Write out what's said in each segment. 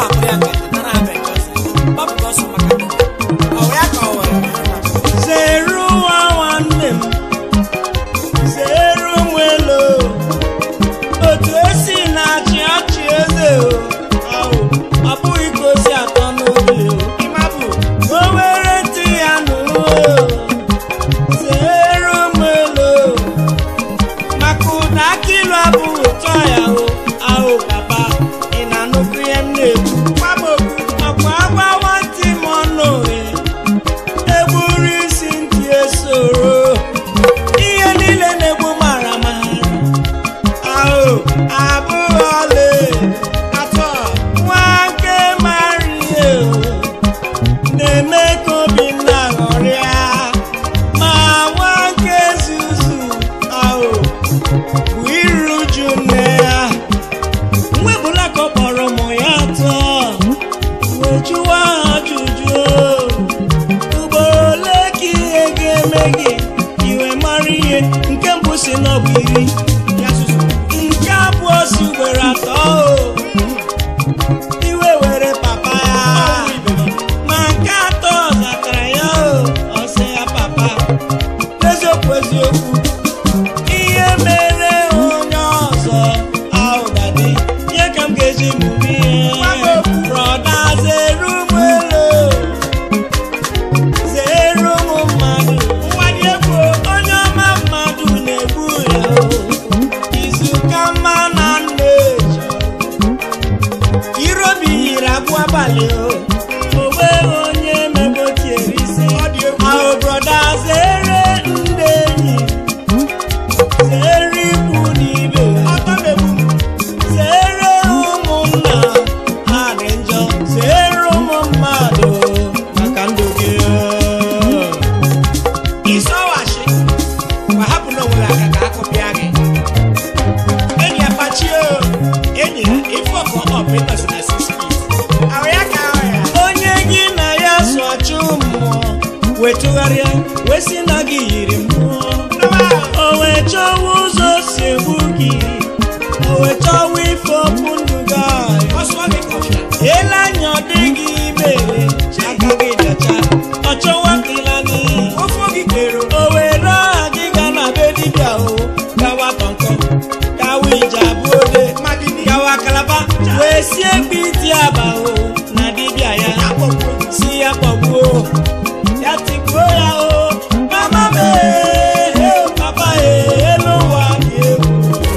gbapụrụ ya ka nara abịa ọzọ gbapụta ọsọ maka ndụ ọ wụ ya ka ọ were zeru nwa nwanne m zeru nwelo otu esi na-achị ọchị eze o ahụ ọ bụghị ka o si atọ n'obi o ịmabụ o were ntị ya nụrụ o zeru nwelo maka ụda akilu abụghị ụtọ ya o ahụ papa ị na-anụkwu ihe m na-ekwu gbamokwu ọkwa agwa nwantị m ọnụ e egburu isi ntị esoro ihe niile na-egbu mara mara ahụ abụghị ọla atọ nwa nke mara ihe o na-eme ka obinna ghọrịa ma nwa nke zuzu ahụ bụ iru uju nne ya mwebụla ka ọ kpọrọ ụmụ ya atọ wee jụwa ha ajụjụ ugboro ole ka ihe ga-eme gị iwe mara ihe nke mbụ si na ọ bụ iri ya susu nke abụọ si ugboro atọ o iwe were papa ya ma nke atọ zatara ya o ọ sị ya papa eziokwu eziokwu ihe mere onye ọzọ ahụ dadi ihe ka m ga-eji mụrụ ihe brọda zeru ụmụ elu zeru ụmụ mmadụ nwanye egwu onye ọma mmadụ na-egbu ya o izu ka mma na nna eji irobi yiri abụ abalị o onwe onye megotiere isi ahụ brọda zere ndị enyi zere ikwu n'ibe ọtọ megbu zere ụmụnna ha dị njọ zere ụmụ mmadụ maka ndụ gị ịsọwachi ma hapụ na onwere aka ka akụpịa gị enyi ya kpachie o enyi ya ife ọkụ ọpịtọsi na six feet ahụ ya ka ahụ ya onye gị na ya so achụ mmụọ wetụgharịa wee sị na gị yiri mmụọ o wee chọwa ụzọ si egbu gị o wee chọwa ife okwu ndụ gị ahụ. ọsọ gị kọfịa ele anya ọ dịghị imere aka gị dọcha ọ chọwa ka ịla n'iyi ofe oge kero o were aha gị ga na be dibịa o gawa kọnkọ gawa ije abụ ode gawa kalaba wee sie mkpi iti aba o na dibịa ya si ya kpọgbuo ya tigbuo ya o mama m ee, ee, papa ee, elu ụwa dị egwu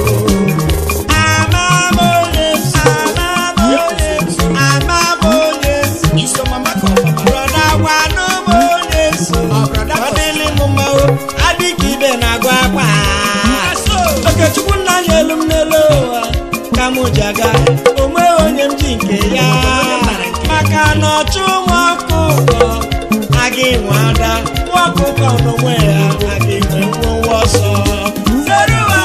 ama m onye si ama m onye si ama m onye si iso mama ka ọbaba brọda gwanụ m onye so Ọ brọda ọ dịlị m mma o adịka ibe na-agụ akwa Aso. okechukwu nna anyị elu m n'elu ụwa ka m ji aga onwe onye m ji nke ya maka na ọchụ nwa ọkụkọ aga enwe ada nwa ọkụkọ n'onwe ya aga enwe nwowe ọsọ zere ụwa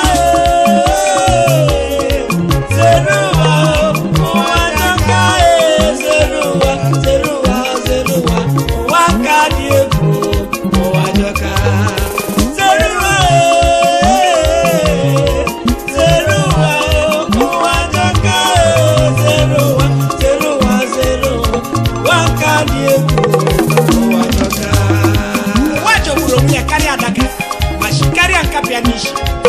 ee, zere ụwa ụwa jọka ee, zere ụwa zere ụwa zere ụwa ụwa ka dị egwu ụwa jọka zere ụwa ee, zere ụwa ụwa jọka ee, zere ụwa zere ụwa zere ụwa ụwa ka dị egwu ụwa jọka ụwa jọgburu onwe ya karịa adaka ma shi karịa nkapịa n'isi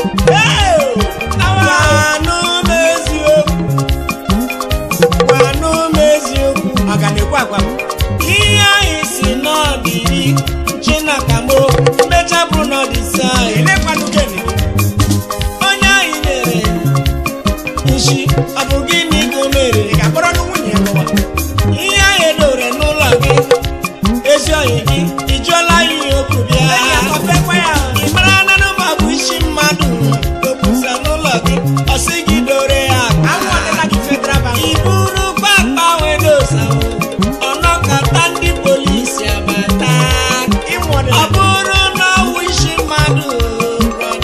gwanụ m eziokwu gwanụ m eziokwu ọ ga na-ekwu agwa m ihe anyị si n'ọdịri chinakamo mmecha bụrụ n'ọdịsi anyị elekwanụ gịnị onye anyị nyere nshi ọ bụ gịnị ka o mere ị ga-akpọrọ nụ nwunye ya lụwa ihe anyị edore n'ụlọ gị ezi oyi gị ị jụọla ya ihe okwu bịa enyi ya kọfekwa ya ị mara na nụma bụ isi mmadụ okwusa n'ụlọ gị ọ sị gị dore ya aka anwụ ọdịla gị federal bank iburu papa wedosa ọnọkọta ndị polisi abata ịnwụ ọ ọdịla bụrụ na ọwụ isi mmadụ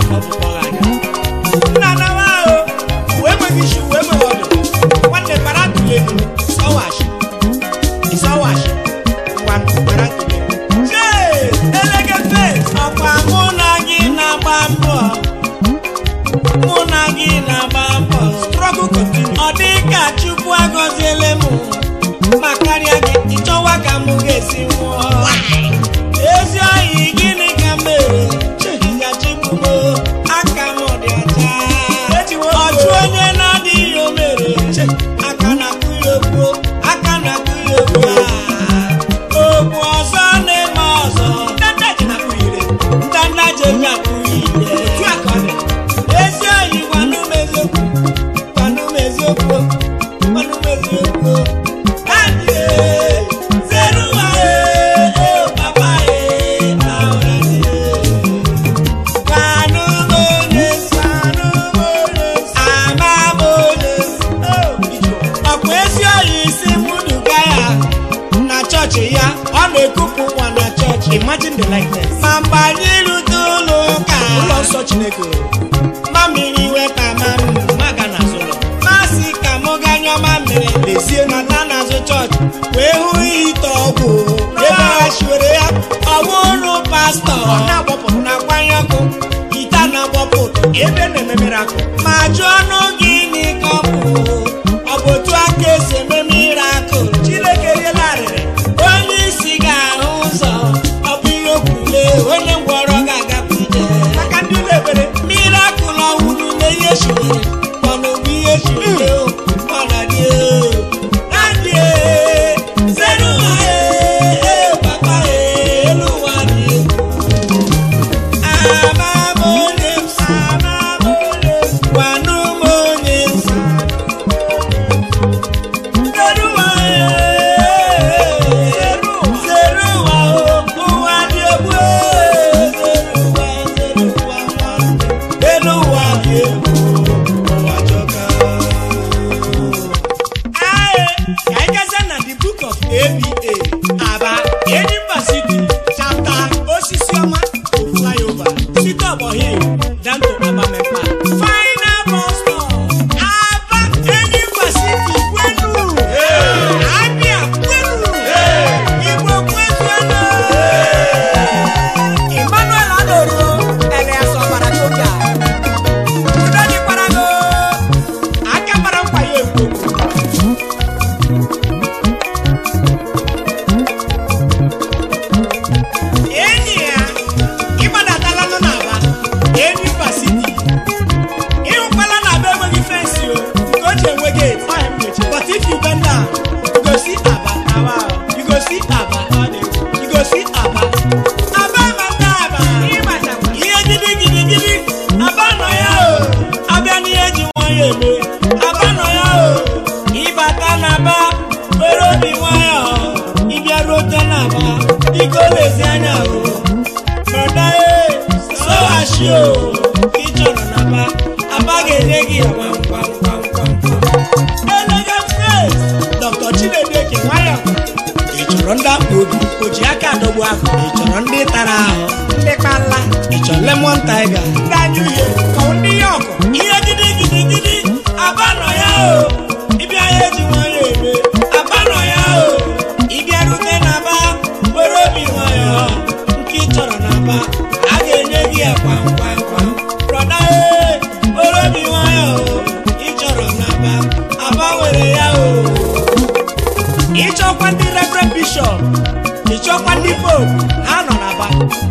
ka ọ bụ kpọrọ anya nna nawa ahụ wee nweghị isi wee nweghị ọdụ nwanne bara tụle sọwashi ịsọwashi ngwa bara tụle Chee, elege fes ọkwa mụ na gị na-agba mbọ mụ na gị na-agba mbọ struggle continue ọ dị ka chukwu agọziele m ma karịa gị ịchọwa ka m ga-esi nwụọ ezi oyi gịnị ka m mere chehijachibụmo aka m dị ọcha Ejiwo ọchụ onye na-adịghị o mere aka na-akụ ya okwu aka na-akụ ya okwu okwu ọzọ na-eme ọzọ ndanda ji na kpughere ndanda jebi akpụghị ire otu a ka ọ dị ezi oyi gwanụ m eziokwu gwanụ m eziokwu gwanụ m eziokwu Adị, zere ụwa, ee, ee, papa, ee, na ụra dị, ee. Gwanụ m onye nsọ, gwanụ m onye nsọ, ama m onye nsọ. Oh, ijọ. ọkwa ezi oyi isi mmuduga ya na chọọchị ya ọ na-ekupụ nwa na chọọchị imagine the likeness ma mgbe anyị rute ụlọ ụka ụlọ nsọ chineke mamiri weta mamiri maga na azụ ụlọ masị ka mụ ga nyụọ mamiri lezie na nata n'azụ chọọchị wee hụ ite ọgwụ ebe ha shiwere ya ọwụ ụlọ pastọ ọ na-agbapụrụ na na-agbanye ọkụ ite a na-agbapụ ebe na-ememere akụ ma jụọ ọnụ gị n'ike ọ bụ ọ bụ otu aka esi eme mirakụl chineke riela arịrị onye isi ga-ahụ ụzọ ọ bụ ihe okwule onye ngwọrọ ga-agapụ ije maka ndị ụlọ ekpere mirakụl ọhụrụ na ihe shiwere mana ọ bụ ihe shiwere o mana dị o adị e zere ụwa e e papa e elu ụwa dị egwu ama m onye nsọ ama m onye nsọ gwanụ m onye nsọ zere ụwa e zere ụwa o ụwa dị egwu e zere ụwa zere ụwa nwanne elu ụwa dị egwu ụwa jọka Aye, ka anyị gazie na the book of ABA Aba Enyimba City chapter osisi ọma to flyover site ọgbọ hill down to Abamepa final bus stop Aba Enyimba City kwenu Abia kwenu Igbo kwezuenu Emmanuel Adoro Elias Ọbara Choka Udo dịkwara go aka mara nkwa ya ekwu enyi ya ịgbadadala nọ n'aba enyi pasiti ịhụkwala na aba enweghị fensi o nke o ji enwe gate but if you bend down you go see aba you go see aba you go see aba aba mata aba ihe gidi gidi gidi aba nọ ya o abịa n'ihe ji nwayọ eme aba nọ ya o ịbata na aba were obi nwayọ ịbịaruote na aba biko lezi anya o brọda e sọghachi o ị chọrọ na aba aba ga-enye gị ya gwam gwam gwam gwam gwam elegant face dr chinedu eke nwayọ ị chọrọ ndị akpa obi o ji aka adọgbu ahụ ị chọrọ ndị tara ahụ ndị kpala ị chọrọ lemon tiger ndị anya uhie ka ọ ndị ya ọkụ ihe gidi gidi gidi aba nọ ya o ịbịa ya eji nwayọ eme aba nọ ya o ịbịarute na aba were obi nwayọ nke ị chọrọ na aba a ga-enye gị ya kwam kwam kwam brọda e were obi nwayọ o ị chọrọ na aba aba were ya o ịchọkwa ndị reverend bishọp ịchọkwa ndị pope ha nọ n'aba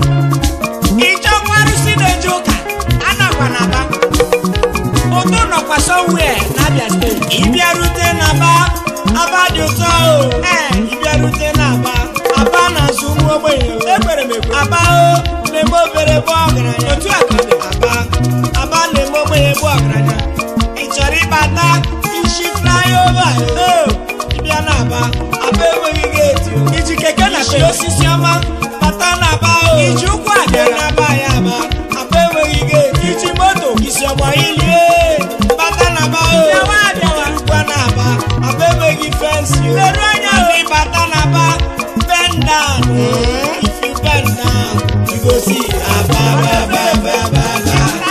ịchọkwa arụsị na-eje ụka anakwa n'aba ụtụ nọkwa somewhere n'abia steeti ịbịarute na aba aba dị ụtọ o ee ịbịarute na aba aba na-azụ ụmụ ogbenye o. ekwere m ekwe aba o na-eme obere bụ ọgaranya otu a ka ọ dị aba aba na-eme ogbenye bụ ọgaranya ị chọrọ ịbata isi flyover o ịbịa na aba aba enweghị geeti o iji keke na isi pe osisi ọma bata na aba o iji ụkwụ bịa abịara na aba ya aba aba enweghị geeti iji moto isi ọgba ilie bata na aba o Bịawa, bịawa. Irukwa na aba aba enweghị fensi o Leru anya o. Afọ ịbata na aba bend down o. if you bend down you go see aba aba aba aba aba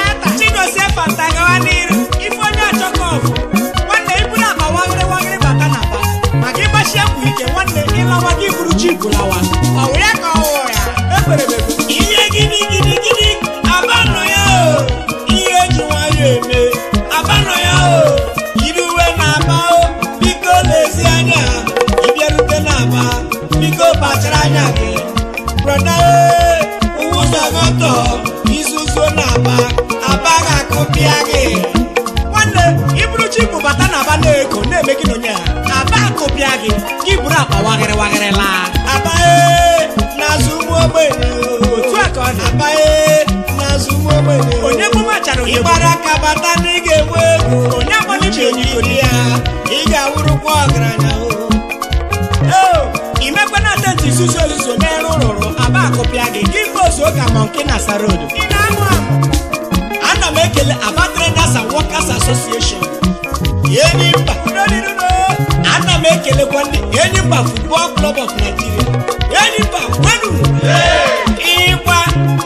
mara onye bụ ịgbara aka bata na ị ga-enwe ego onye agbali uche n'iri ya ị ga-awụrụkwa ọgaranya o Eo, imekwana tenti nzuzo nzuzo n'elu rụrụ aba akụpịa gị gị pozu ụka mọnki na sarodo ị na-amụ amụ ana m ekele aba traders and workers association enyi mba Udodidudo. ana m ekelekwa ndị enyimba football club of nigeria enyimba wenu ịgba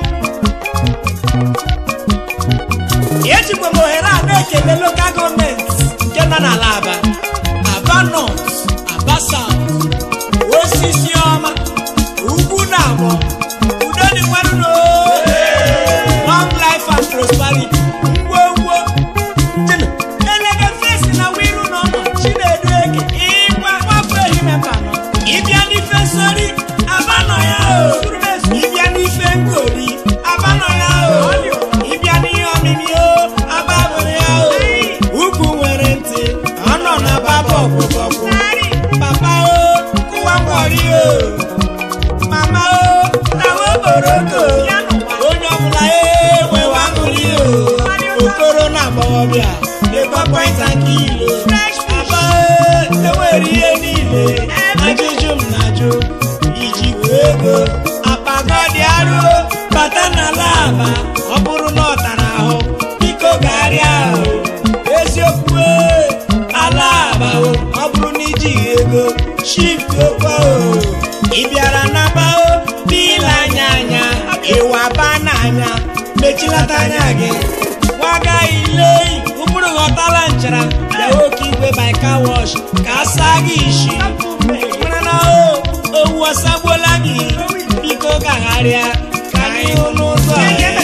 ejikwa m ohere a na-ekele lokal gọọmenti nke nọ n'ala aba aba north aba south osisi ọma ugwu na abọ udo dị nwanụ long life and prosperity ngwongwo Chino, elega fesi na wiru n'ọnọ chinedu eke ịgwa nwafọ ehime mbanọ ịbịa n'ife nsori abanọ ya o ịbịa n'ife nkori abanọ ya o ịbịa n'ihe ọmịmị o ababụrụ ya o ugwu nwere ntị ọ nọ na baba ọgwụgwọgwụ papa o kụwa ngwọri o mama o tawa okporoko onye ọbụla enwewe aṅụrị o okoro na agbọghọbịa na-egba pọinta nke ilo aba enwere ihe niile ajụjụ m na-ajụ iji wee ego akpago dị arụ bata n'ala aba ọ bụrụ na ọ tara ahụ biko garịa ahụ eziokwu ee, ala aba o ọ bụrụ na ijighị ego shift okwa o ị bịara n'aba o n'ile anya anya ịwa ba n'anya mechilata anya gị gwaga ile ụbụrụ ghọtala nchara bịa oke igwe by car wash ka a saa gị isi mara na o owu ọsagbuola gị biko gagharịa ka anyị hụ n'ụzọ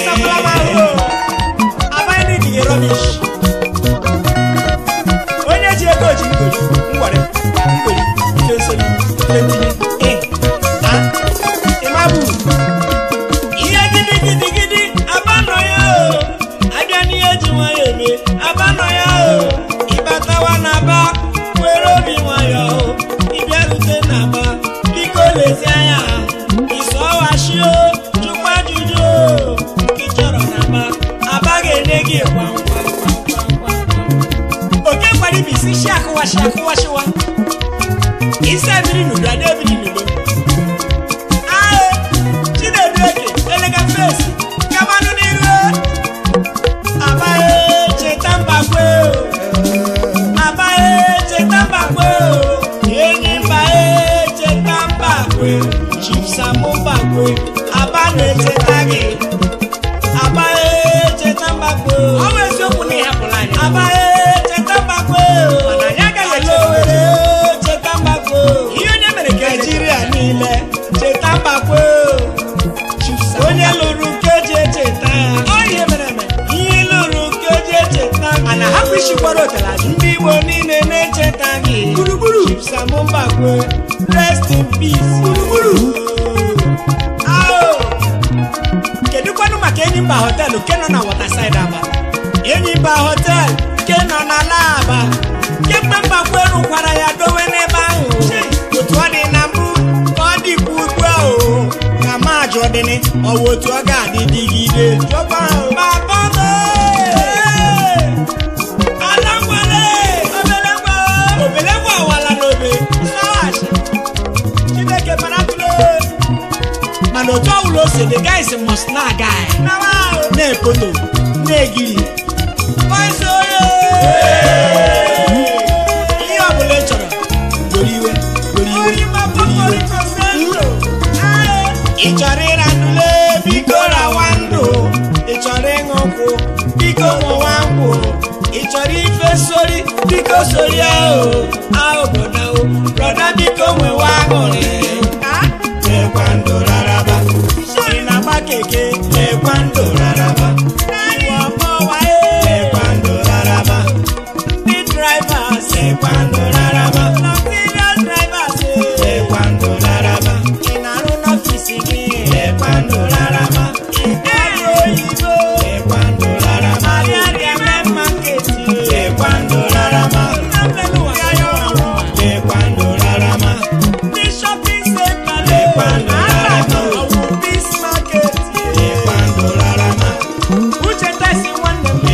onye ji ego ji ngoli ngwere ngoli ife nsoli ife ntinye Eh, ah, ịmabụ ihe gidi gidi gidi abanọ ya o abịa n'ihe ji nwayọ eme abanọ ya o ịbatawa n'aba were obi nwayọ o ịbịarute n'aba biko lezi anya ịsọwashi o jụkwa ajụjụ o nke ị chọrọ n'aba aba ga-enye gị gwam gwam gwam gwam gwam oke gwara ibi isi shi akụwashi akụwashiwa isi ebiri n'udo ada ebiri n'udo ae chinedu eke elega fesi gabanụ n'iru abaghị cheta mbakwe o. abaghị cheta mbakwe o. enyi mbaghị cheta mbakwe chipsamụ mbakwe aba na-echeta gị abaghị cheta mbakwe o. ọ bụ eziokwu na ị hapụla anyị abaghị cheta mbakwe o. Mana anyị agaghị Ala Owere cheta mbakwe o. ihe onye mere ka eji naijiria niile cheta mbakwe o. onye lụrụ nke ji echeta ya ọ ihe mere eme ihe lụrụ nke ji echeta gị. a na-ahapụ isikwara otela ajụ ndị igbo niile na-echeta gị Gburugburu. Chipsamụ Mbakwe rest in peace Gburugburu. Ao! kedụkwanụ maka enyi mba họteelụ nke nọ na watersaid aba Enyimba hotel nke nọ na Aba kemgbe Mbakwe rụkwara ya dowe n'ebe ahụ otu ọ dị na mbụ ka ọ dịkwa ugbu a o ka ma jụọ dịnị ọwụ otu ọ ga-adị dịgide jọba ahụ baba m ee! ala nwere obele ngwa obele ngwa awala n'obe sọghachi Chineke mara tụle mana otu ọbụla o si the guys must na aga nawa ahụ na-epoto na-egiri Voice oye! ihe ọbụla ị chọrọ goro iwe goro iwe goro iwe ị chọrọ ịra ndụle biko rawa ndụ ị chọrọ ịṅụ nkwụ biko ṅụwa nkwụ ị chọrọ ife sori biko sori ahụ ahụ broda o broda biko nwewa aṅụrị lekwa ndụ raraba ị na-agba keke lekwa ndụ raraba lekwa ndụ raraba ndị drivers lekwa ndụ raraba luxurious drivers lekwa ndụ raraba ị na-arụ n'ọfisi gị lekwa ndụ raraba ị gaghị oyibo lekwa ndụ raraba arịarịa mee maketi lekwa ndụ raraba lekwa ndụ raraba ndị shopping center lekwa ndụ raraba ọwụ peace market lekwa ndụ raraba uche tesi nwanne m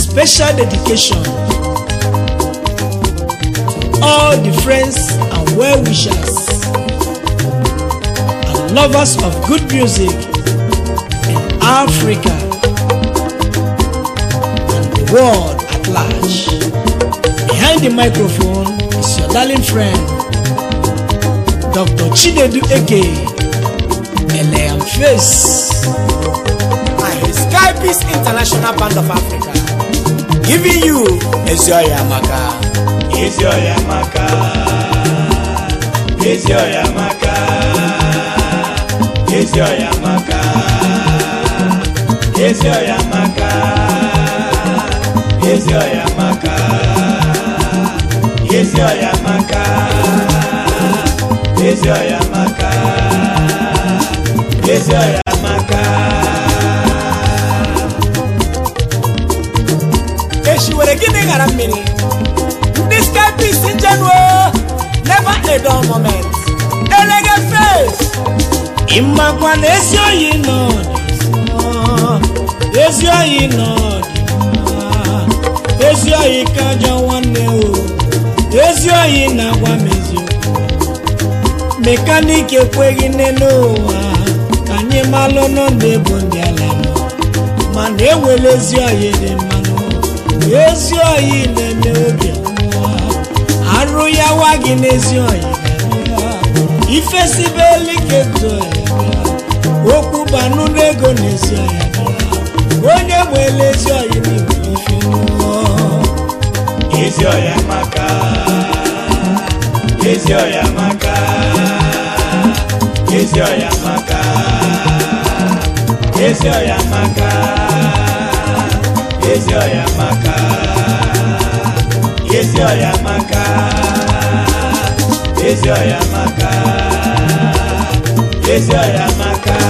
special dedication to all the friends and well wishers and lovers of good music in Africa and the world at large. Behind the microphone is your darling friend, Dr. Chinedu Eke, Eleam Face. and Sky Peace International Band of Africa giving you Ezioya Maka. Ezioya Maka, Ezioya Maka, Ezioya Maka, Ezioya Maka, Ezioya Maka, Ezioya Maka, Ezioya Maka, Ezioya Maka. echi were gịnị ghara mmiri ndị Sky Peace njenuo never a dull moment elege face ịmakwa na ezi oyi nọ dị ezi oyi nọ dị ezi oyi ka ajọ nwanne o ezi oyi na-agwa m eziokwu mekaniki ekweghị nne n'ụwa ka anyị malụ nọ na-ebu ndị ala nọ mana enwere ezi oyi dị mmanụ ezi oyi na-eme obi ọmụma arụ ya wa gị n'ezi oyi ga-eme ifesibelike okwu banụ n'ego n'ezi ọya bịa onye nwere ezi ọya n'igwe ife n'ụlọ ezi ọya maka ezi ọya maka ezi ọya maka ezi ọya maka ezi ọya maka ezi ọya maka ezi ọya maka ezi ọya maka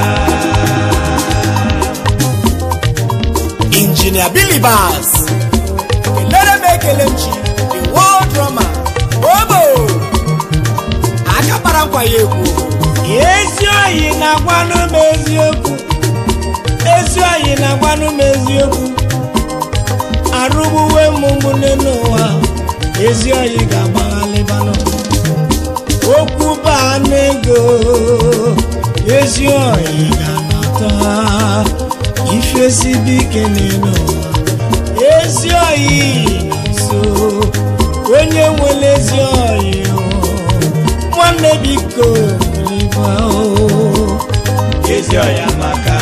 injinia Billy Bass kelere m ekele m chi the world drummer obo aka kpara nkwa ya ekwu ezi oyi na-agwanụ m eziokwu ezi oyi na-agwanụ m eziokwu arụgbuwe m ụmụnne n'ụwa ezi oyi ga-agbaghalịbanụ okwu baa n'ego ezi oyi ga-anata ifesibi ike n'elu ụwa ezi oyi na-so onye nwere ezi oyi o, nwanne biko ibe o ezi oya maka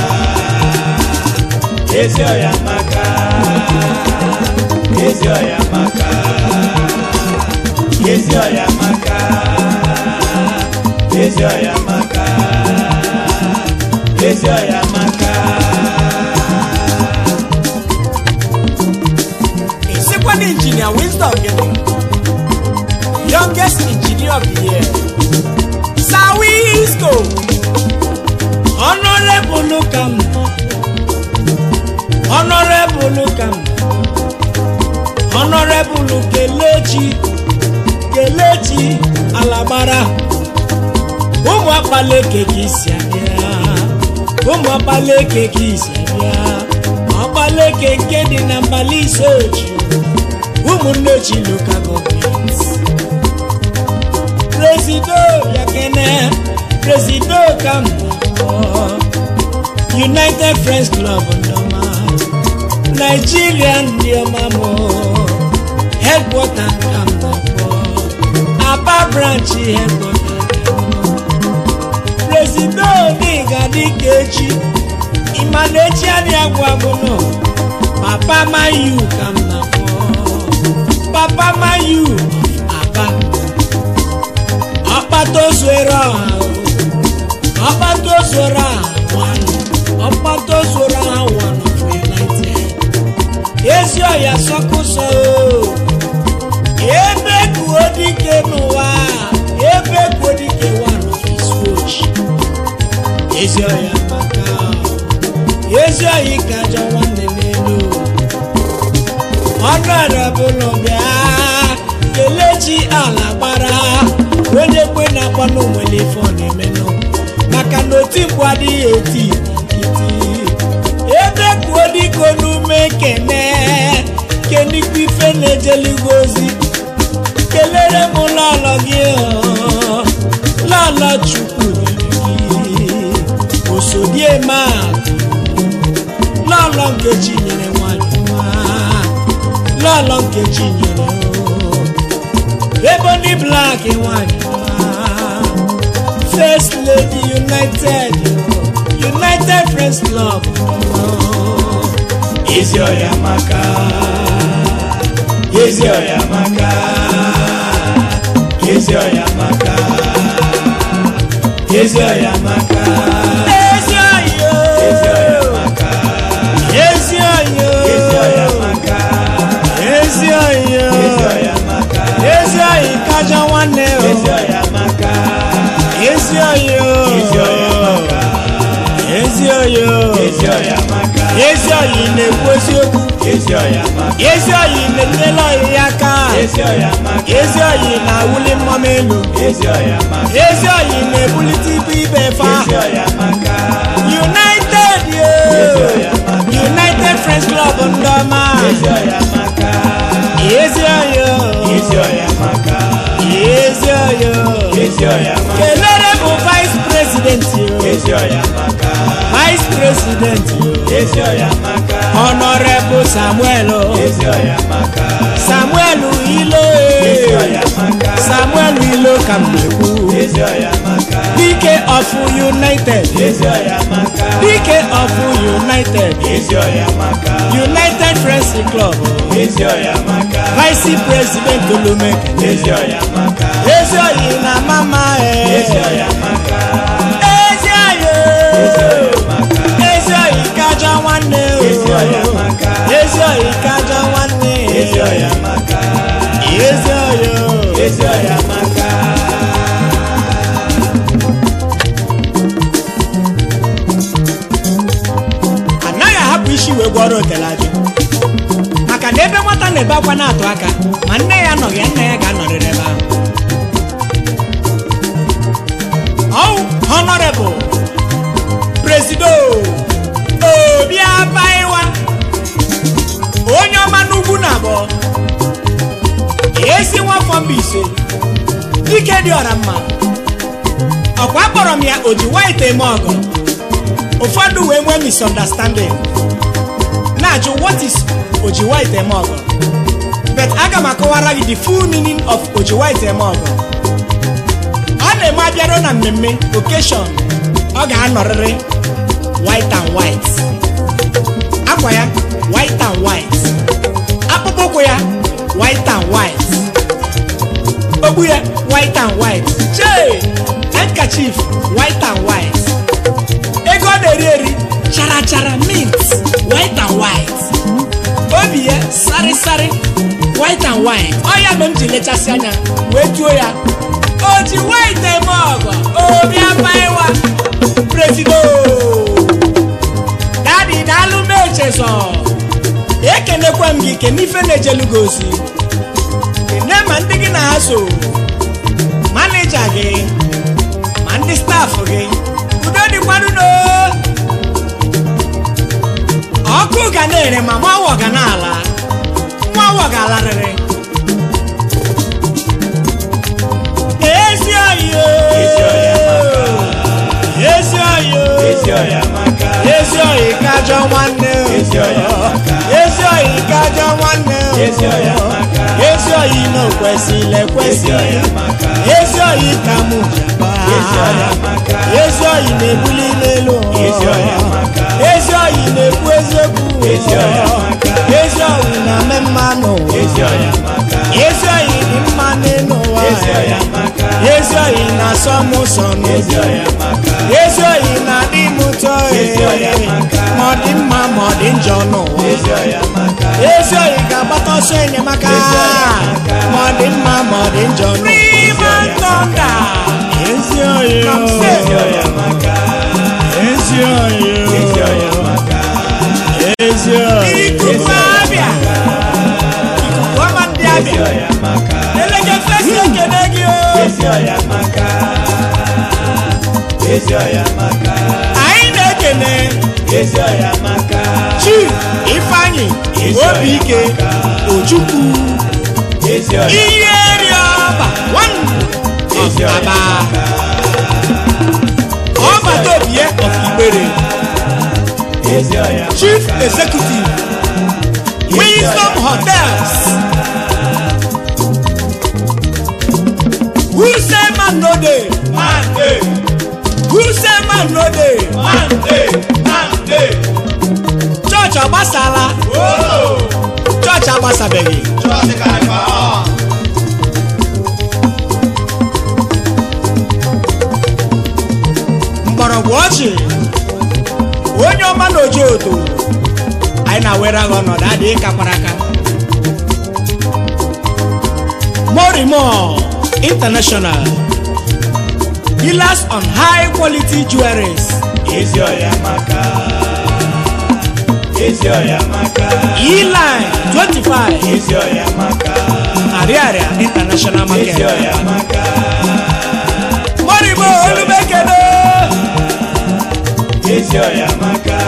ezi oya maka ezi oya maka ezi oya maka ezi oya maka ezi oya maka isikwa na injinia Wisdom gịnị youngest engineer of the year Sawisco honorable kam honorable kam honorable kelechi kelechi alagbara ụmụ akpaleke ka isi abịa ụmụ akpaleke ka isi abịa ọkpaleke nke dị na mbali isochi ụmụnne chi local government presido yakene presido kam united friends club ndọma nigerian ndị ọma mụ headquarter kam nọkpọ aba branch headquarter presido n'ịga dịka echi ịma na echi adịghị agwụ agwụ nọ papa mayu kam nọkpọ papa mayu aba ọkpata ozuere ọha o. ọkpata ozuere ọha one ọkpata ozuere ọha one of united ezi ọya sọkụsọ o ebe kuo dike n'ụwa ebe kuo dike one of his watch ezi ọya maka ezi ọya ka ajọ nwanne n'elu ọnụarabụlụ bịa kelechi ala gbara onye kwe na-akpọ n'onwere ife ọ na-emenụ maka na oti mgbu adịghị eti nkịtị ebe kuo diko n'ume kene kenikwa ife na-ejeligwe ozi kelere m lọlọ gị ọ, lọlọ chukwu nyere gị osodieme a lọlọ nkechi nyere nwanyị nwa lọlọ nkechi nyere o ebony black nwanyị nwa first lady united united friends club ezi ọya maka ezi ọya maka ezi ọya maka ezi ọya maka ezi ọya ezi ọya maka ezi ọya ezi ọya maka ezi ọya ezi ọya maka ezi ọya kájọ nwanne o ezi ọya maka ezi ọya ezi ọya maka ezi ọya ezi ọya maka ezi ọya na-ekwu eziokwu ezi ọya maka ezi ọya na-enyela ọya ya aka ezi ọya maka ezi ọya na-awụli mmọm elu ezi ọya maka ezi ọya na-ebulite ibu ibe fa ezi ọya maka united yo united friends club ndị ọma ezi ọya maka ezi ọya ezi ọya maka ezi ọya ezi ọya maka kelere bụ vice president yo ezi ọya maka vice president yo ezi ọya maka honorable samuel o ezi ọya maka samuel ilo ezi ọya maka samuel ilo ka m na-ekwu ezi ọya maka dike of united ezi ọya maka dike of united ezi ọya maka united friends club ezi ọya maka vice president olumeke ezi ọya maka ezi ọyị na mama ezi ọya maka ezi ọyị ezi ọyị kajọ nwanne o ezi ọya maka ezi ọyị kajọ nwanne ezi ọya maka ezi ọyị ezi ọya maka anaghị ahapụ isi wee gwọrọ otelaji maka na ebe nwata na-ebe akwa na-atụ aka ma nne ya anọghị ya nna ya ga-anọrịrị ebe ahụ ọwụ honorable presido obi abaiwa onye ọma n'ugwu na abụọ esi nwafọ mba ise dike dị ọra mma ọkwa akpọrọ m ya oji white eme ọgọ ụfọdụ wee nwee misunderstanding na-ajụ what is oji white eme ọgọ but aga m akọwara gị the full meaning of oji white eme ọgọ ọ na-eme abịaruo na mmemme occasion ọ ga-anọrịrị white and white akwa ya white and white akpụkpọ ụkwụ ya white and white okpu ya white and white chee handkerchief white and white ego ọ na-eri eri chara chara mint white and white obi ya sari sari white and white ọ ya mere m ji lechasị anya wee juo ya o ji white eme ọgọ obi abaiwa presido dadi daalụ m echezọ ekenekwa m gị kene ife na-ejelu gị ozi kene ma ndị gị na ha so manija gị ma ndị stafụ gị udo dịkwanụ no ọkụ ga na-ere ma nwa ga na-ala nwa ga alarịrị ezi oyi ezi oyi ezi ọya maka ezi oyi kajọ nwanne Ezi oyi amaka. ezi oyi kajọ nwanne Ezi oyi amaka. ezi oyi na okwesịla ekwesị ezi ọya maka ezi oyi ka mụ jaba ezi ọya maka ezi oyi na-ebuli n'elu ụwa. Ezi oyi amaka. ezi oyi na-ekwu eziokwu Ezi oyi amaka. ezi oyi na-eme mma n'ụwa ezi ọya maka ezi oyi dị mma n'elu ụwa ezi ọya maka ezi oyi na-asọ m ụsọ ezi n'ụzọ ọya maka ezi oyi na-adị m ụtọ Ezi oyi amaka. ma ọ dị mma ma ọ dị njọ n'ụwa ezi ọya maka ezi oyi ga-agbata ọsọ enyemaka Ezi oyi amaka. ma ọ dị mma ma ọ dị njọ n'ụwa oyi amaka. ezi oyi ezi ọya maka ezi oyi ezi ọya maka ezi oyi ikuku abịa ikuku ọma ndị ezi abịa ọya maka elege fesi ekene gị o ezi ọya maka ezi ọya maka anyị na-eke ekene ezi ọya maka chief ifeanyi obi ike ojukwu ezi ọya ihe ri ọba one ezi of ọya aba maka ọbata obie of igbere ezi ọya chief executive wisdom hotels who say man no dey mande who say man no dey mande mande church agbasala ooo church agbasabeghị chọọchị ka ịkpa ọ mgbọrọgwụ ọchị onye ọma na oji odo anyị na-awere agha ọnọdụ adịghị kakwara aka morimo international dealers on high quality jewelries ezi ọya maka ezi ọya maka e-line 25 ezi ọya maka ariaria international ezi market ọya maka morimo olumekene ezi ọya maka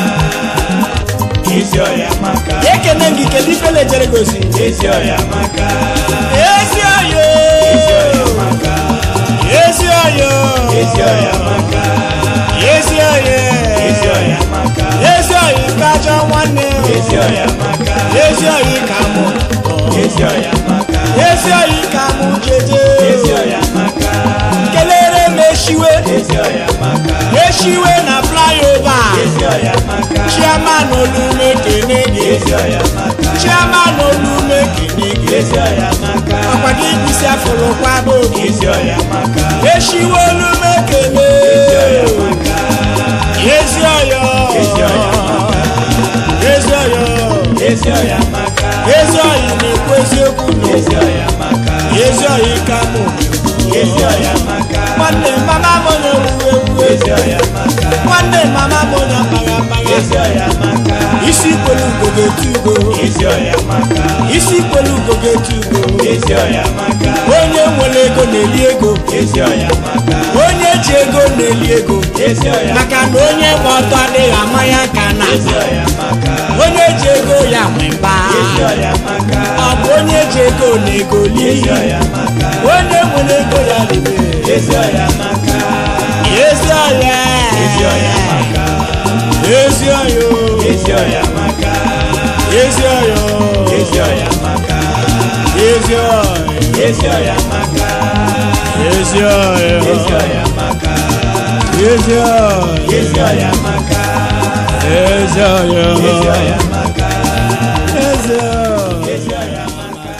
ezi ọya maka ekene gị kedu ife lejere gosi ezi ọya maka ezi oyo ezi ọya maka ezi oyo ezi ọya maka ezi oyo ezi ọya maka ezi oyi kajọ nwanne ezi ọya maka ezi oyi ka mụ ezi ọya maka ezi oyi ka mụ jeje ezi ọya maka kelere m eshiwe ezi ọya maka eshiwe na flyover ezi ọya maka chairman olume kene gị ezi ọya maka chairman olume kene gị ezi ọya maka ọkwa gị bisi afụrụ kwado gị ezi ọya maka eshiwe olume kene ezi ọya maka ezi oyo ezi ọya maka ezi oyo ezi ọya maka ezi oyi na-ekwu eziokwu ezi ọya maka ezi oyi ka mụ ezi ọya maka nwanne mama m onye wuwe wuwe ezi ọya maka nwanne mama m onye akpagha akpagha ezi ọya maka isi kwelu ugo ga-etu ugo ezi ọya maka isi kwelu ugo ga-etu ugo ezi ọya maka onye nwere ego na-eli ego ezi ọya maka onye ji ego na-eli ego ezi ọya maka na onye gba ọtọ adịghị ama ya ka na ezi ọya maka onye ji ego ya nwe mba ezi ọya maka ọ bụ onye ji ego na ego ezi li ọya maka onye nwere ego ya libe ezi ọya maka ezi ọya ezi ọya maka ezi ọya ezi ọya maka ezi ọya ezi ọya maka ezi ọya ezi ọya maka ezi ọya ezi ọya maka ezi ọya ezi ọya maka ezi ọya ezi ọya maka ezi ọya ezi ọya maka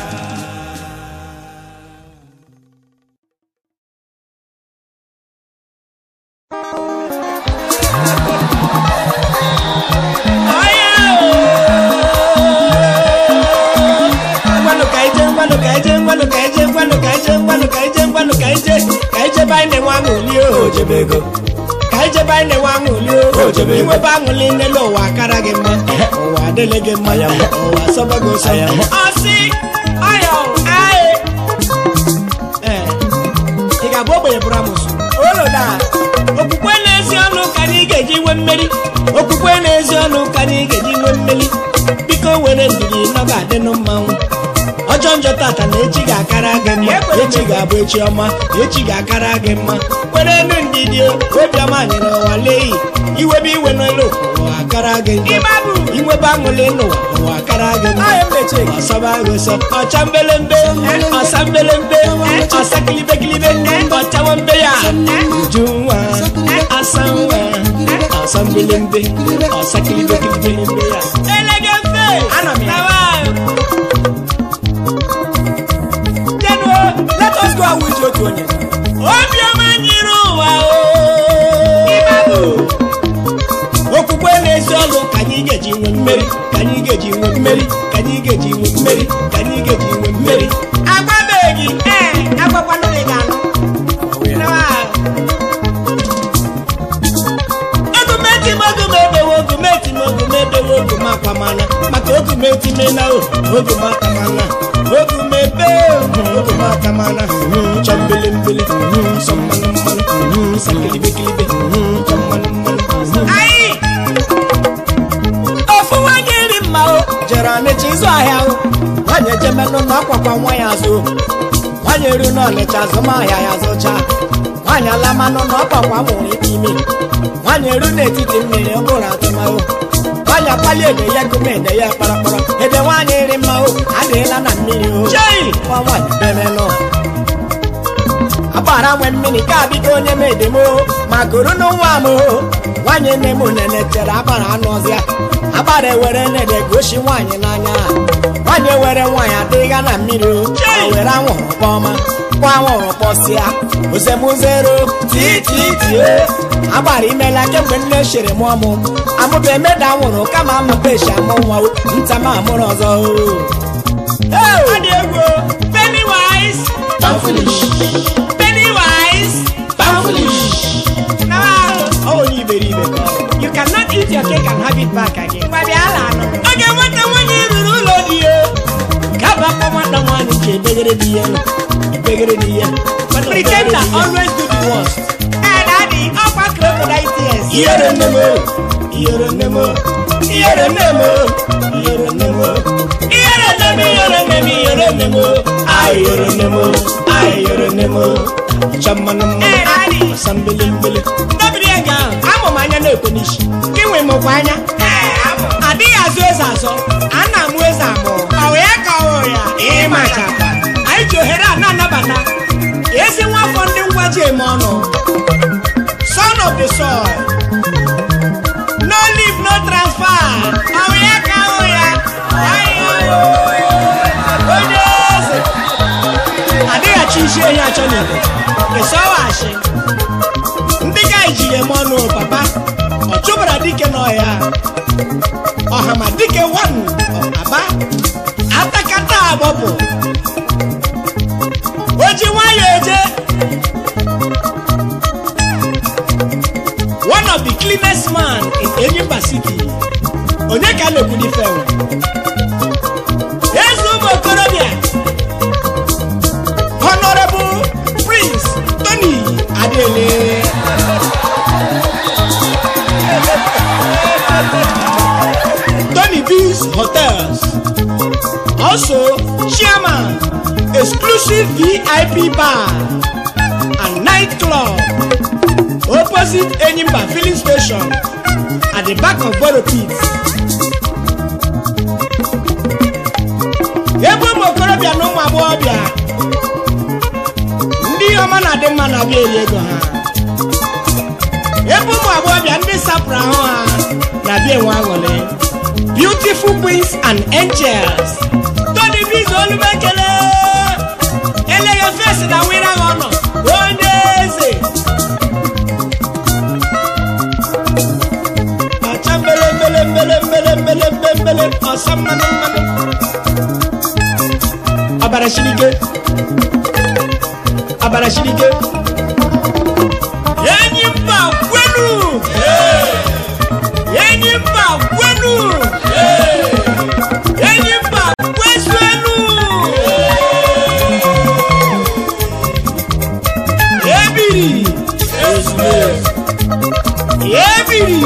ngwanụ ka ije ngwanụ ka ije ngwanụ ka ije ngwanụ ka ije ngwanụ ka ije ngwanụ ka ije ka ije be anyị na-enwe aṅụli o ojebego ka ije be anyị na-enwe aṅụli o O jebe ego. inwebe aṅụli nne n'ụwa akara gị mma ụwa adịghị gị mma Aya mma. ụwa sọba gị ụsọ Aya mma. ọsị ayọ aị ee ị ga-abụ ogbenye bụrụ amụsụ oloda okwukwe na-ezi ọnụ ka anyị ga-eji nwee mmeri okwukwe na-ezi ọnụ ka anyị ga-eji nwee mmeri biko were ndidi nọ ga-adịnụ mmanwụ ọjọọ njọ tata na echi ga-akara gị mma echi ga-abụ echi ọma echi ga-akara gị mma were enu ndidi o, obiọma nyere ụwa leyi iwebe iwe n'elu ụwa akara gị njọ inwebe aṅụlị n'ụwa ụwa akara gị mma ọsọba gị ụsọ ọcha mbelembe ọsa mbelembe ọsa kilibekilibe ọchawa mbe ya uju nwa asa nwa ọsa mbelembe ọsa kilibekilibe ya elegefe ana m ya Jenuo, let us go and with otu onye. Obiọma nyere ụwa o. Okwukwe na-ezi ọlụ ka anyị ga-eji nwee mmeri ka anyị ga-eji nwee mmeri ka anyị ga-eji nwee mmeri ka anyị ga-eji nwee mmeri. Agbabeghị ee agbakwanụ gị ga-anụ. Ogumeti m ogumebewe ogumeti m ogumebewe ogumakwamana maka ogumetimena o ogumakamana ogumebe ogumakamana chọ mbelembele nsọ mmanụ mmanụ sakilibekilibe chọ mmanụ mmanụ ọkwa nwa ya azụ nwaanyị eru n'ọnịcha azụmahịa ya zụcha nwaanyị alamanụ na ọkpakwa mụrụ ike ime nwaanyị eru n'etiti mmiri ọ bụrụ atụmahụ nwaanyị akpali ede ya gụmede ya kparakpara ede nwaanyị iri mmanwụ adịghịla na mmiri o Chei! nwa nwaanyị bemenụ agbara nwe mmiri ka biko onye m edemo ma koro n'ụwa m o. nwaanyị nne m nene tere agbara anụ ọzịa agbara ewere nede gosi nwaanyị n'anya nwaanyị ewere nwaanyị adịghị na mmiri o Chei! o were anwụrụ kpọma kwa anwụrụ kpọsịa ozemuzero tititie agbara imela kemgbe nne chere mụọ mụ amụba emeda anwụrụ kama amụbechi amụ nwa o. nta m amụrụ ọzọ o Hey! Ọ dị egwu o. Pennywise. Pennywise. Now, ọ onye iberibe ka ọ bụ. you cannot eat your cake and have it back again. Mgbe bịa ala anọ. Oge nwata nwanyị ruru ụlọ di ya. Gaba akpọ nwata nwaanyị ji ebegere di ya ebegere di ya Pretender always do the worst. Eh, daddy, ọkwa crocodile tears. ihere nne m o, ihere nne m o, ihere nne m o, ihere nne m o, ihere nne m ihere nne m ihere nne m o, ah, ihere nne m o, ah, ihere nne m o. Ọcha mmanụ Eh, mmanụ daddy. asa mbili mbili Ndọbiri ego ahụ. amụ m anya na-ekwe n'isi Gị nwe mụkwa anya. Adịghị azụ eze azọ. A na-amụ eze amụ. Ọ wụ ya ka ọ wụ ya. Ịmachakwa. Anyị ji ohere a na-anabata. Ezi nwafọ ndị ngwa ji eme ọnụ. Son of the soil. No leave, no transfer. Ọ wụ ya ka ọ wụ ya. Anyị onye eze. Adịghachi isi ehi achọ n'ite. Ịsọwachi. ndị ga ejiri eme ọnụ papa ọ chụbara dike n'ọhịa ọhama dike wan aba atakata agbọpụ o ji nwayọ eje one of the cleanest man in Enyimba City onye ka a na-ekwu n'ife nwe eze ụmụ okorobịa honorable prince tony adele Tony B's Hotels. Also, chairman, exclusive VIP bar and nightclub opposite Enyimba filling station at the back of Boro Pit. Ebe ụmụ okorobịa na ụmụ agbọghọbịa ndị ihe ọma na-adị mma na-abịa eri ego ha ebe ụmụ agbọghọbịa ndị sapụrụ ahụ ha na-abịa enwe aṅụrị beautiful queens and angels tony bizo olumekele eleghị fesi na wira ha ọnọ onye eze acha mbele mbele mbele mbele mbele mbele mbele ọsa mmanụ mmanụ ọbara shirike ọbara shirike enyi mba kwenu enyi mba kwenu enyi mba kwezuenu ebiri ebiri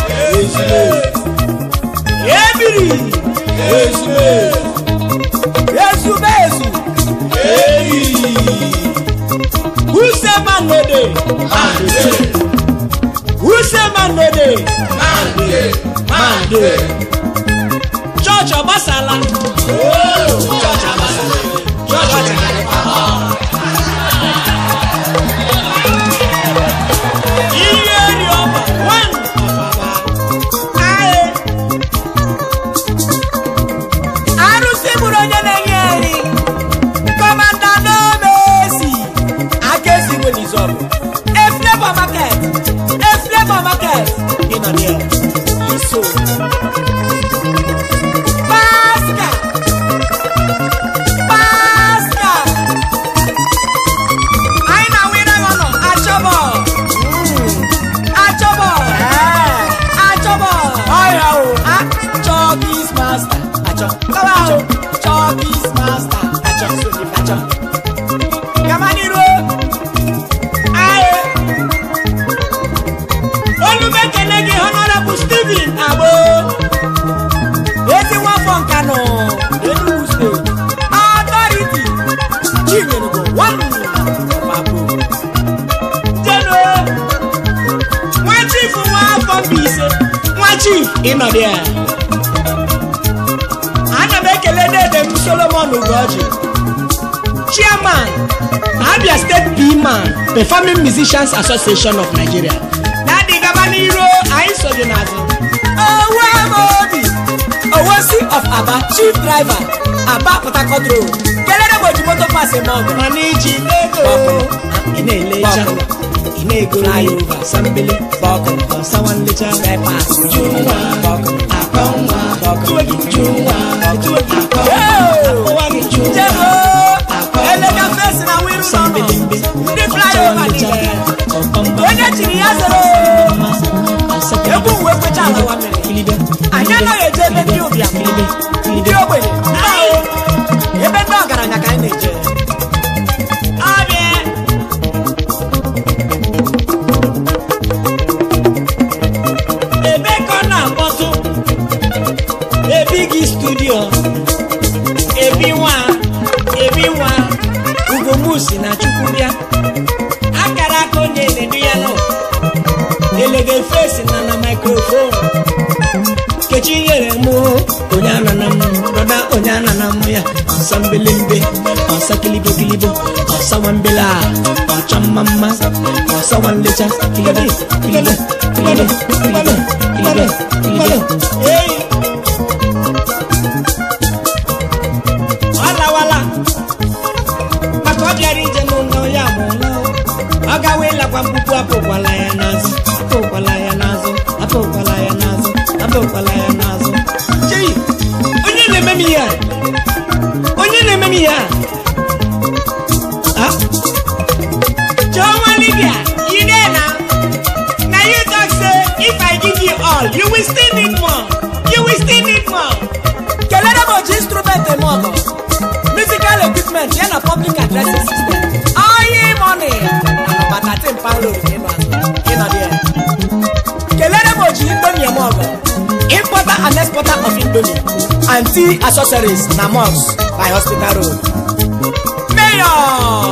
ebiri ezumezu usemanode usemanode mande chọọchị ọgbasala chọọchị agbasala chọọchị ihe eri ọba one ọfaba aye arụsị bụrụ onye na-enye eri kọmanda n'omesi aka esi nwe n'izọbụ eflebo market eflebo market ịnọ dị iso paska paska anyị na wina nọ achọbọ achọbọ achọbọ ọya o achọbis masta achọ kọba o chọbis masta achọ achọ kama n'iru aye olumekene gị honorable stephen agbo ịnọdụ ya ana m ekele dede m solomon ugoji chairman abia state pman performing musicians association of nigeria na-adị gaba n'iru anyị so gị n'azụ owe m obi owosi of aba chief driver aba port harcourt road kelere m oji moto pas eme ọgụ mana iji ego ị na-elecha ị na-ego Flyover. sambele bọkụ ọsawa nlecha bypass Jụnwa. bọkụ akọ nwa Bọkụ. tuwo gị jụnwa tuwo gị akọ Hey! akọwa gị jụnwa jebo elega fesi na wiru n'ọnụ sambelembe ndị flyover niile onye chiri ya zoro egwu uwe kwecha ala wa mere anyị anaghị eje ebe ndị ụbịam ndị ogbenye Ee, ebe ndị ọgaranya ka anyị na-eje Abịa. ebe ka ọ na-akpọtụ ebi gị studio ebi nwa ebi nwa ugomusi na chukwu bịa akara aka onye eledu ya nọ elege fesi na na mikrofon kechi nyere mụ onye anana m dọda onye anana m ya ọsa mbelembe ọsa kilibo kilibo ọsa nwambele a ọcha mma mma ọsa nwanlecha kilibo kilibo kilibo kilibo kilibo kilibo Hey! ọ lawala maka ọ bịara ije n'ụlọ ya mụọla ọ gawa ịlakwa mkpupu apụkwala ya n'azụ apụkwala ya n'azụ apụkwala ya n'azụ apụkwala ya n'azụ chei onye na-eme m ihe a onye na-eme m ihe a Ah? Chioma Libya, you there now? Now you talk say if I give you all, you will still need more. You will still need more. kelere m oji instrument eme ọgụ musical equipment ya na public addressing system oyi money na nọmba 13 pound road ka ịnọ azụ ka ịnọ dị ya. kelere m oji indomie eme ọgụ importer and exporter of indomie and tea accessories na mos by hospital road mayor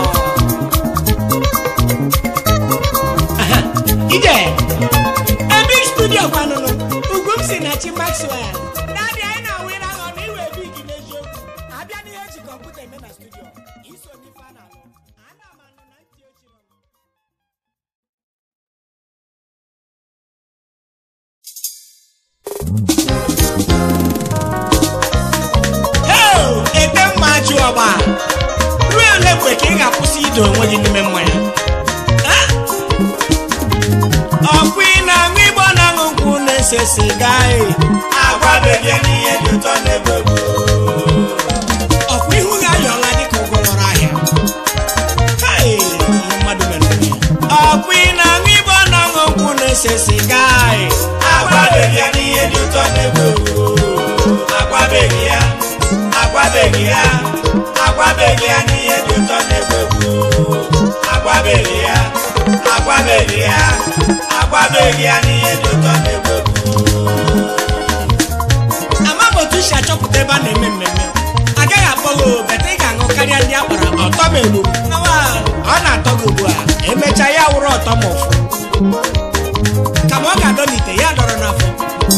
Aha, ije ebe studio kwanụnụ ugwu m si na chi maxwell dadị anyị na-awere aghọ na iwe big n'eziokwu abịa n'ihe eji kọmputa eme na studio iso n'ife a na-alụ ana m anụ na ntị ochiri m Heo, ete mma ajụ ọgba ruo ole mgbe ka ị ga-akwụsị ido onwe gị n'ime mmanya Ah! ọkwa ị na-aṅụ igbo na-aṅụ nkwụ na-ese siga e. agwabeghị n'ihe dị ụtọ n'ebe ọkwa ihu gị ayọla dịka ụgwọ lọrọ ahịa Hai, ihe mmadụ mere onwe ya. ọkwa ị na-aṅụ igbo na-aṅụ nkwụ na-ese siga e. agwabeghị ya n'ihe dị ụtọ n'ebe agwabeghị ya agwabeghị ya agwabeghị ya n'ihe dị ụtọ n'ebe agwabeghị ya agwabeghị ya agwabeghị ya n'ihe dị ụtọ n'ebe amaghị otu si achọpụta ebe a na-eme mmemme agaghị akpọ gị o, beta ị ga-aṅụ karịa ndị akpara ọtọ m egbu ọ na-atọ gị ugbu a emechaa ya wụrụ ọtọ m ụfụ kama ọ ga-adọ n'ite ya dọrọ n'afọ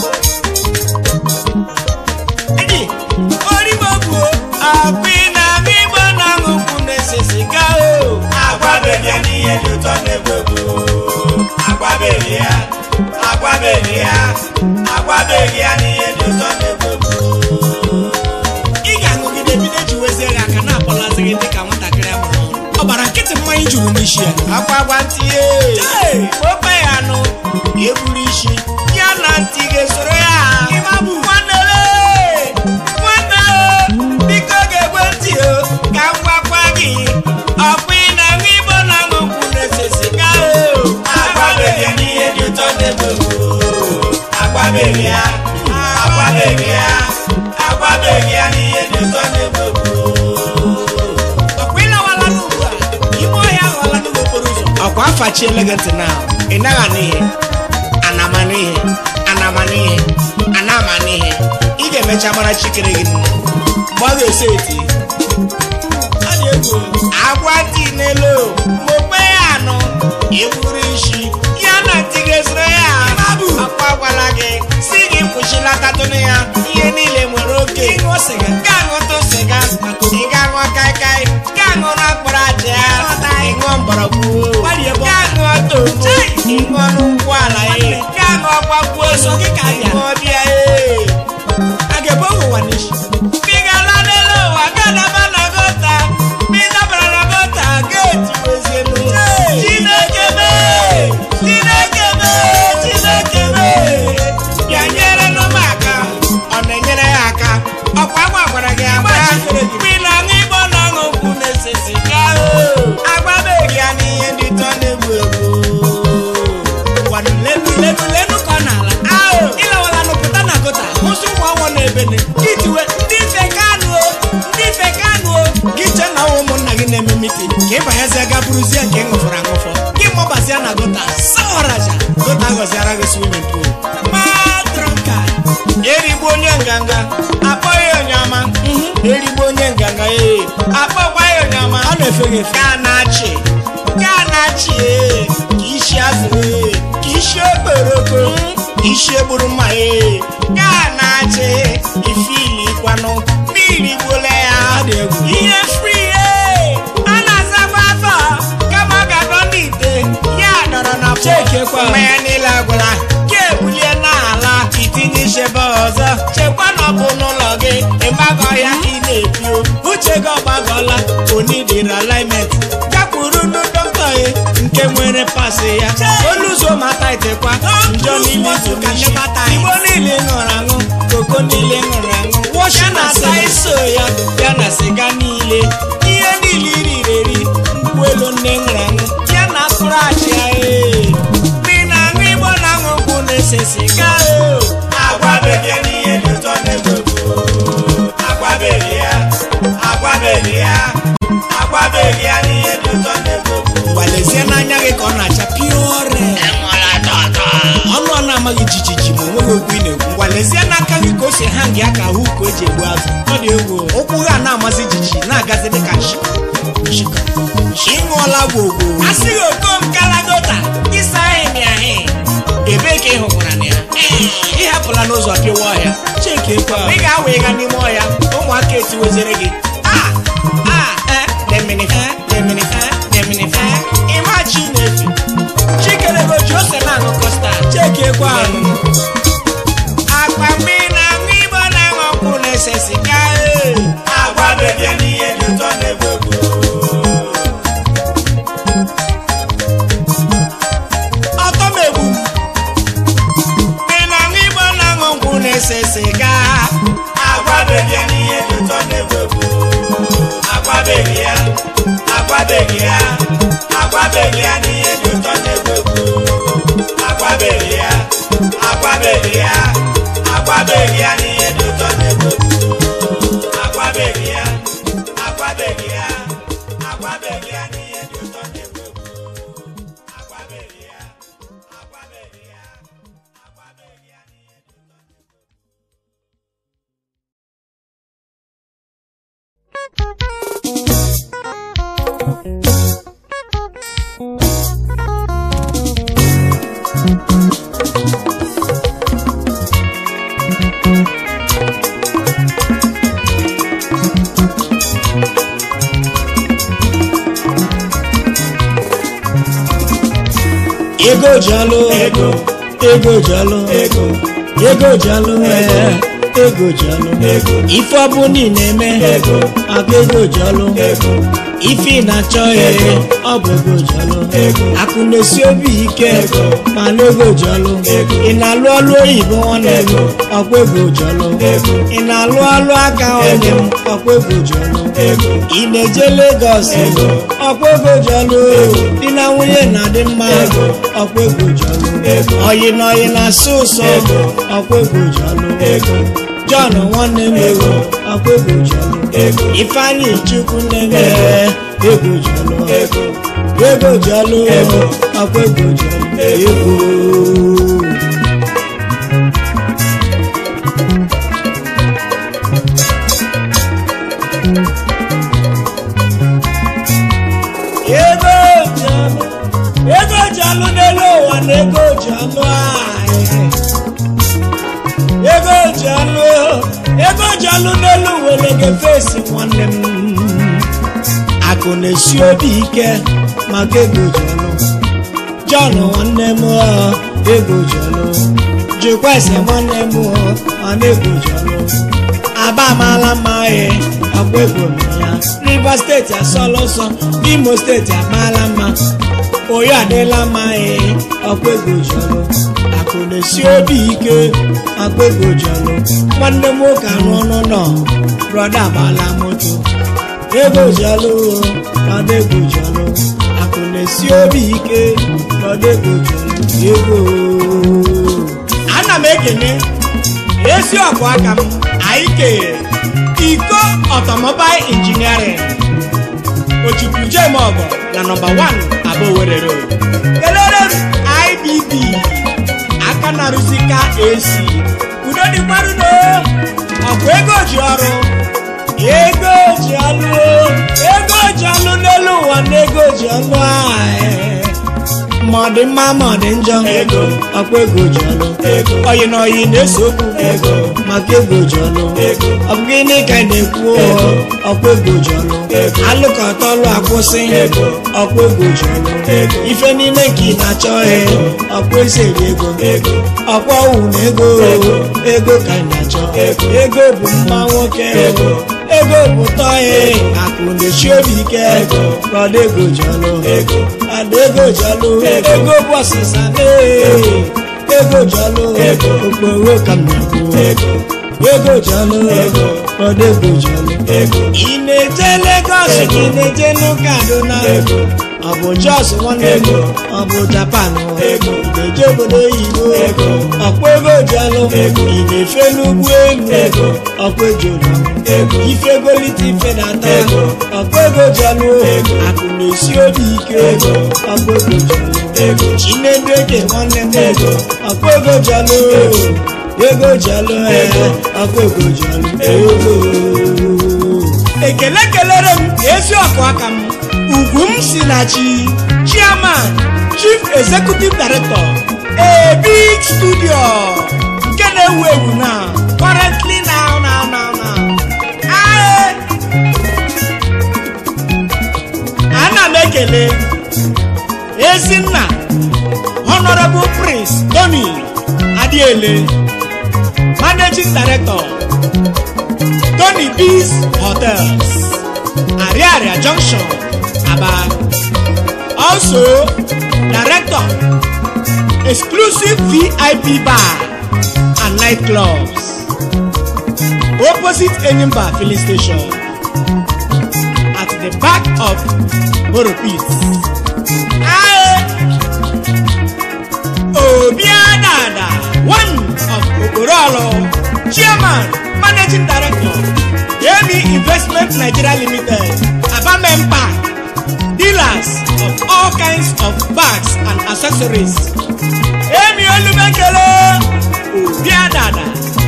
Eji, origbo bụ akpị na aṅụ igbo na-aṅụ nkwụ na-ese siga o agwabeghị ya n'ihe dị ụtọ n'ebe agwabeghị ya agwabeghị ya agwabeghị ya n'ihe dị ụtọ n'ebe ị ga-aṅụgide bido jiwezie gị aka na-akpọlazi gị dịka nwatakịrị amụrụ ọhụrụ. ọ gbara nkịtị mmanya juru n'isi ya akwa agwa ntị ya ofe ya anụ eburu isi ya na ntị ga-esoro ya nwanne le, nwanne o, biko ga-egwe ntị o ka m gwakwa gị ọkwa ị na-aṅụ igbo na-aṅụ nkwụ na-ese siga o agwabeghị ya n'ihe dị ụtọ n'ebe agwabeghị ya agwabeghị ya agwabeghị ya n'ihe dị ụtọ n'ebe ọkwa ịlawala n'ugbu a ime ọhịa aghọọla n'ugbo okporo ụzọ ọkwa afachiele gị ntị na ị naghị anụ ihe anama n'ihe anama n'ihe anama n'ihe ị ga-emecha mara chikere gị nne mgbe ọ ga-esi eti ọ dị egwu agwa dị n'elu ma okpe ya anụ eburu isi ya na ntị ga-esoro ya akwa gwara gị si gị kwụsị gbakwu ọsọ gị ka abịa ma ọ bịa ee a ga-ebe ụwa n'isi Bigala n'elu ụwa gadaba na gota bidabara na gota geeti wezienu Chineke mee Chineke mee Chineke mee bịa nyere nụ m aka ọ na-enyere ya aka ọkwa agwa gwara gị agba mgbe na aṅụ igbo na aṅụ nkwụ na-ese siga agbabeghị ya n'ihe ndị tọ na-egbu egbu gwanụ lenu lenu lenu ka ọ n'ala ahụ ịlawala nụpụta na gota hụsị ụmụ ọnwụ na-ebene itiwe ndị ife kanụ o ndị ife kanụ o gị chee na ọwụ ụmụnna gị na-eme mitin ka ị banyezie ga bụrụzie nke ị ṅụfọrọ aṅụfọ gị mọbazie na gota sawaraja gota gọziara gị swimin pool madrọka erigbu onye nganga akpọghị onye ọma erigbu onye nganga ee akpọkwa ya onye ọma ọ na-efe gị efe ka na-achị ka na-achị ee ka isi azụ ee ka isi okporoko ka isi egburu mma ee ka na-achị ifili kwanụ mmiri gbole ya Ọ dị egwu. ihe fri ee a na-azakwa afọ kama ọ ga-adọ n'ite ya dọrọ na pọt. Chekekwa. mmanya niile agwụla ka ebulie n'ala itinye ichebe ọzọ chekwa na ọ bụ n'ụlọ gị ịgbagọ ya ka ị na-ebio uche gị ọgbagọla onidiri alignment gakwuru ndị dọkịta ya nke nwere pasị ya oluzo mata itekwa njọ niile Ka tụka nnebata anyị. igbo niile ṅụrụ aṅụ koko niile ṅụrụ aṅụ wọshi na asa iso ya ya na siga niile ihe niile iriri eri nkwụ elu nne ṅụrụ aṅụ ya na sprachi ya ee Mgbe ị na-aṅụ igbo na-aṅụ nkwụ na-ese siga o agwabeghị n'ihe dị ụtọ na-egwegwu agwabeghị ya agwabeghị ya agwabeghị ya n'ihe dị ụtọ na-egwegwu gbalezie n'anya gị ka ọ na-acha piore enwela tọtọ ọnụ ọ na-amaghị jijiji ma onweghị okwu ị na-ekwu gwalezie n'aka gị ka o si ha gị aka ahụ ka o ji egbu azụ ọ dị egwu ụkwụ gị a na-amasị jijiji na-agazi dịka nshika nshika ịṅụọla gwogwo asịghị okom kalagota ịsa ahị ahị ebe ka ị hụkwara na ya ị hapụla n'ụzọ pịwa ọhịa chekekwa ị ga-awa ịga n'ime ọhịa ụmụaka etiwezere gị ah ah eh demini eh demini eh demini eh ịma chi na-efe chikerego ji ose na-aṅụ kọstad chekekwa akpa mgbe ị na-aṅụ igbo na-aṅụ ọkwụ na-ese siga agwabeghị ya n'ihe dị ụtọ na-egwegwu ọtọ m egbu mgbe ị na-aṅụ igbo na-aṅụ nkwụ na-ese siga agwabeghị ya n'ihe dị ụtọ na-egwegwu agwabeghị ya agwabeghị ya agwabeghị ya n'ihe dị ụtọ na-egwegwu agwabeghị ya agwabeghị ya agwabeghị ya n'ihe dị ụtọ na-egwegwu agwabeghị ya agwabeghị ya agwabeghị ya n'ihe dị ụtọ na-egwegwu agwabeghị ya agwabeghị ya agwabeghị ya n'ihe dị ụtọ ego jalo Ego. ego jalo Ego. ego jalo ee ego jalo Ego. ife ọbụla ị na-eme Ego. aka ego jalo Ego. ife ị na-achọ ee Ego. ọ bụ ego jalo Ego. akụ na-esi obi ike Ego. mana ego jalo Ego. ị na-alụ ọlụ oyibo nwanne m Ego. ọkwa ego jalo Ego. ị na-alụ ọlụ aka nwanne m ọkwa ego jalo Ego. ị na-eje Lagos Ego. ọkwa ego jalo di na nwunye na-adị mma Ego. ọkwa ego jalo Ego. oyi na oyi na-asụ ụsọ Ego. ọkwa ego jalo Ego. John nwanne m Ego. ọkwa ego jalo Ego. Ifeanyi Chukwu nene ego jalo Ego. ego jalo Ego. ọkwa ego jalo Ego. ego ego jalo ego jalo n'elu ụwa na ego jalo anyị ego jalo ego jalo n'elu were gị fesi nwanne m akụ na-esi obi ike maka ego jalo John nwanne m ọ, ego jọlụ jụkwa ese nwanne m mana ego jọlụ aba amaala mma ee ọkwa ego mere ya rivers steeti asọla ụsọ imo steeti amaala mma oyo adịla mma ee ọkwa ego jọlụ akụ na-esi obi ike akpa ego jọlụ nwanne m nwoke arụ ọnụ nọ brọda agbala moto ego jọlụ brọda ego jọlụ akụ na-esi obi ike brọda ego jọlụ ego ana m ekene ezi ọkụ aka m anyị kere iko ọtọmọbail injiniarin ochukwu jem ọgọ na nọmba 1 aba Owerri road kelere m ibb aka na-arụzi ka esi udo dịkwarụ no ọkụ ego ji ọrụ ego ji ọlụ ego ji ọlụ n'elu ụwa na ego ji ọlụ ahụ ma ọ dị mma ma ọ dị njọ Ego. ọkwa ego ji ọlụ Ego. oyi na oyi na-ese okwu Ego. maka ego ji ọlụ Ego. ọ bụ gịnị ka ị na-ekwu Ego. ọkwa ego ji ọlụ Ego. alụkọta ọlụ akwụsị Ego. ọkwa ego ji ọlụ Ego. ife niile ka ị na-achọ Ego. ọkwa eseri ego ego ọkwa owu na ego Ego. ego ka ị na-achọ Ego. ego bụ mma nwoke Ego. ego bụ tọị Ego. akụ na-echi obi ike Ego. rọda ego ji ọlụ ego ada ego ji ọlụ Ego. ego bụ ọsịsa ee Ego. ego ji ọlụ Ego. okporo ka m na-ekwu ego ego ji ọlụ Ego. rọda ego ji ọlụ ego ị na-eje Lagos Ego. ka ị na-eje n'ụka Kaduna Ego. ọ bụ Jos nwanne m Ego. ọ bụ Japan Ego. ị na-eje obodo oyibo Ego. ọkwa ego ji ọlụ Ego. ị na-efe n'ugwu elu Ego. ọkwa ego ji ọlụ Ego. ifegolite ife na-ata Ego. ọkwa ego ji ọlụ Ego. akụ na-esi obi ike Ego. ọkwa ego ji ọlụ ego chinedu eke nwanne m Ego. ọkwa ego ji ọlụ Ego. ego ji ọlụ ee, Ego. ọkwa ego ji ọlụ Ego. ego ekele kelere m ezi ọkụ aka m ugwu m si na chi chairman chief executive director a big studio nke na-ewu ewu na currently now now now now Aye. ana m ekele ezinna honorable prince tony adiele managing director Tony B's Hotels, Ariaria Junction, Aba. Also, Director, Exclusive VIP Bar and Nightclubs, opposite Enyimba Filling Station, at the back of Boropit. Aye. Obiadada, one of Okorolo, Chairman, Managing Director, Yemi Investment Nigeria Limited, Abamempa, dealers of all kinds of bags and accessories. Yemi Olumekele, Obiadada.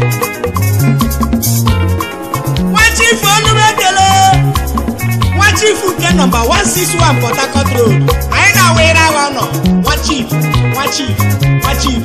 Wachifu Olumekele, Wachifu nke nọmba 161 Port Harcourt Road, anyị na-awere awa nọ, Wachif, Wachif, Wachif.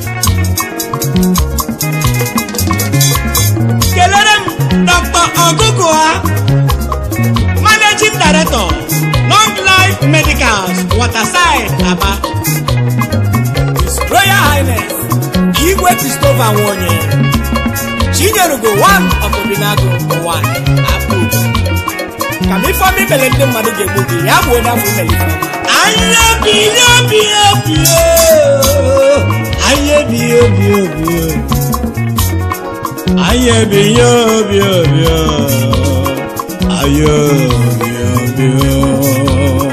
kelere m dr ọgụgụa managing director long life medicals waterside aba His royal highness igwe christopher nwonye chinyerugo one of obinago ụwa apụ ka m ifeọma imele ndị mmadụ ga-egbu gị ya bụ onye afọ imele ifeọma anya biyo biyo biyo anya biyo biyo biyo anya biyo biyo biyo anya biyo biyo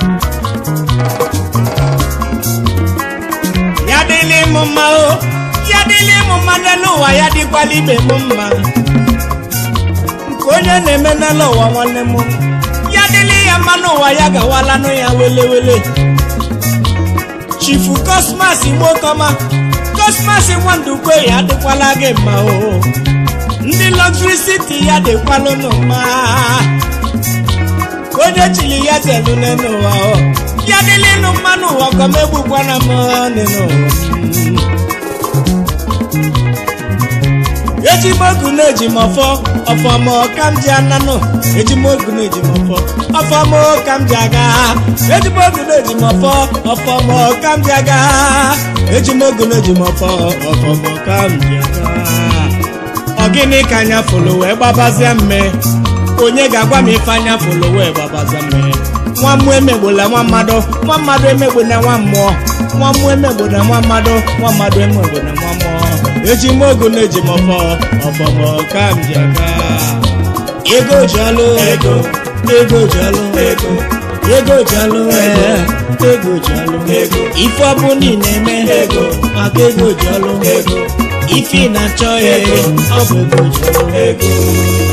ya dịlị m mma o ya dịlị m mma n'elu ụwa ya dịkwala ibe m mma nke onye na-eme n'elu ụwa nwanne m ya dịlị ya mma n'ụwa ya gawalanụ ya welewele chifu kosmas nwokọma kosmas nwandukwe ya adịkwala gị mma o ndị lọgziri siti ya dịkwalụnụ mma onye chili ya telu n'elu ụwa o ya dịlịnụ mma n'ụwa kọma egbukwana m n'elu ụwa ejimogu na-eji m ọfọ ọfọmọ ka m ji ananụ ejimogu na-eji m ọfọ ọfọmọ ka m ji aga ejimogu na-eji m ọfọ ọfọmọ ka m ji aga ejimogu na-eji m ọfọ ọfọmọ ka m ji aga ọ gịnị ka anya fụlụ wee gbabazie mme onye ga-agwa m ife anya fụlụ wee gbabazie mme nwa mmụọ emegbola nwa mmadụ nwa mmadụ emegbola nwa mmụọ nwa mmụọ emegbola nwa mmadụ nwa mmadụ emegbola nwa mmụọ eji m ogu na-eji m ọfọ ọfọmọ ka m ji aga ego ji ọlụ ego ego ji ọlụ ego ego ji ọlụ ee ego ji ọlụ ego ife ọ bụ niile eme ego maka ego ji ọlụ ego ife ị na-achọ ego ọ bụ ego ji ọlụ ego